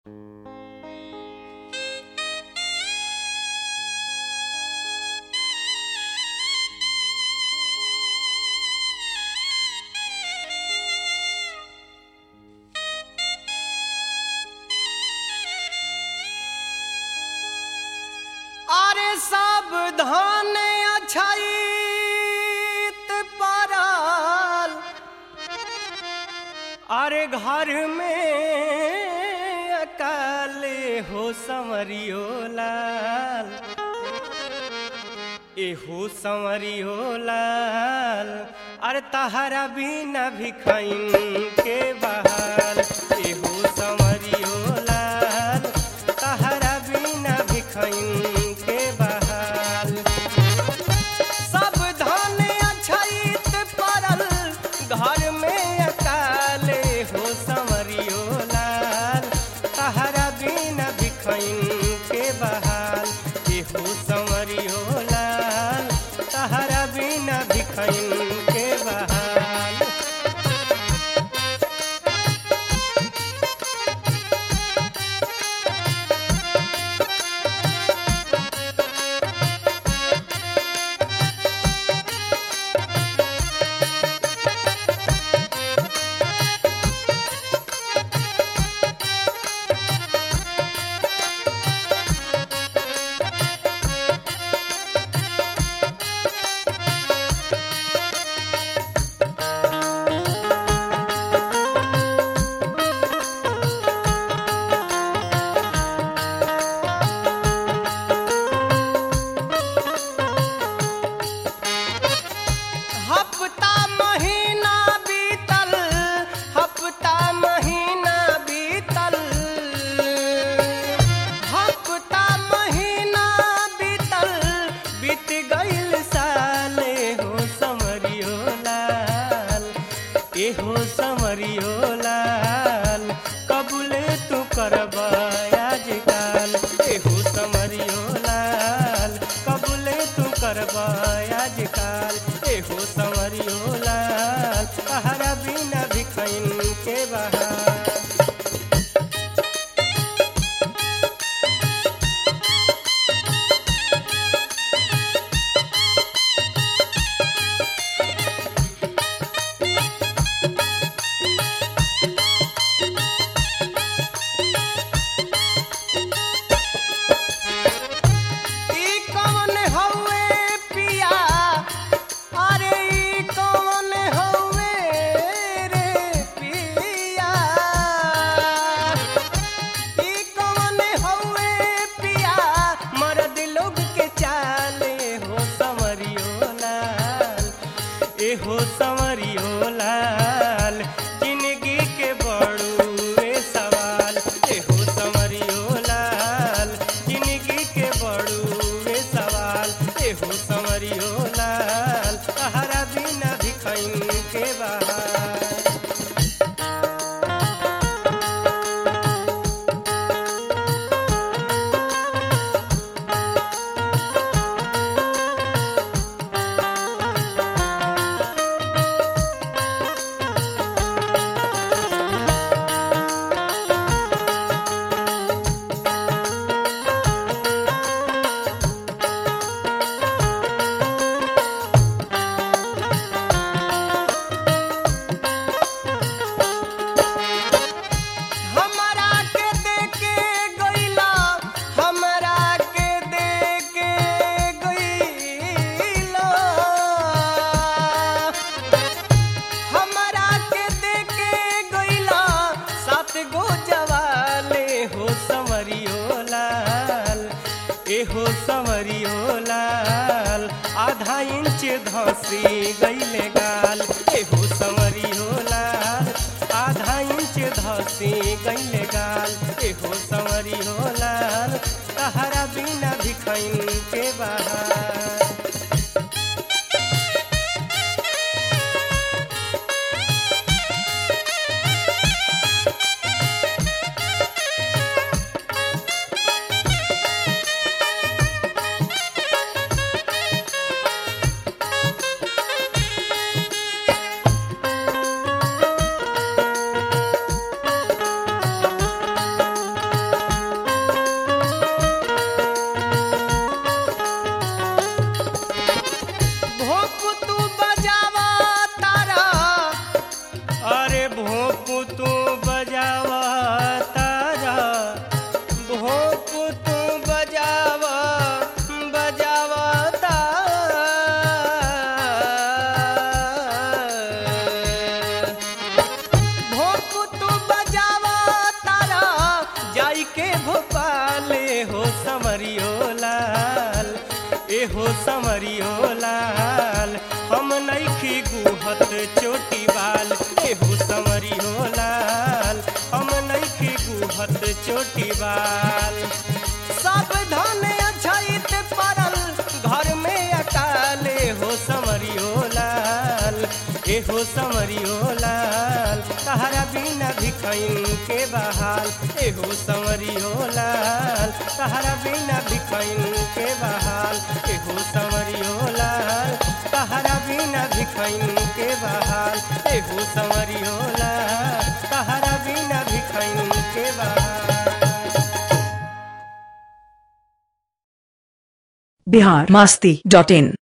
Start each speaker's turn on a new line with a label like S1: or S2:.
S1: सावधान अछैत पड़ल अरे घर में अकाले हो संवरियो लाल एहो संवरियो लाल अरे तहरा बिना भिखैन के बहाल एहो संवरियो लाल तहरा बिना भिखैन के बहाल सब धन अछैत पड़ल घर में अकाले हो संवरियो लाल तहरा बिना भिखैन के बहाल एहो संवरियो लाल तहरा बिना भिखैन के बहाल हफ्ता महीना बीतल हफ्ता महीना बीतल हफ्ता महीना बीतल बीत गईल साले हो समरियो लाल एहो समरियो लाल कबूले तू करबा आजकाल एहो समरियो लाल कबूले तू करबा आजकाल एहो समरियो लाल तहरा बिना भिखैन के बहार ई कौन हौवे पिया अरे ई कौन हौवे रे पिया ई कौन हौवे पिया मर्द लोग के चाले हो संवरियो लाल ए हो संवरियो लाल जिंदगी के बड़ुए सवाल ए हो संवरियो लाल जिंदगी के बड़ुए सवाल ए हो संवरियो लाल तहरा बिना भिखैन के बहार हमरा के देके गइला हमरा के देके गइला हमरा के देके गइला सात गो जवाले हो संवरियो लाल ए हो संवरियो लाल आधा इंच धसी गइले गाल ए हो संवरियो लाल आधा इंच धसी गइले गाल ए हो संवरियो लाल तहरा बिना भिखैन के बहार बजावा तारा भोप तू बजावा बजावा तारा भोप तू बजावा तारा जाई के भोपाले हो समरियो लाल ए हो समरियो लाल हम नइखी गुहत चोटी बाल ए हो समरियो लाल हम नइखी गुहत चोटी बाल सावधान अछैत परल घर में अकाले हो समरियो लाल ए हो समरियो लाल तहरा बिना भिखैन के बहाल ए हो समरियो लाल तहरा बिना भिखैन के बहाल ए हो समरियो लाल तहरा बिना भिखैन के बहाल ए हो समरियो लाल तहरा बिना भिखैन के बहाल
S2: बिहार मास्ती डॉट इन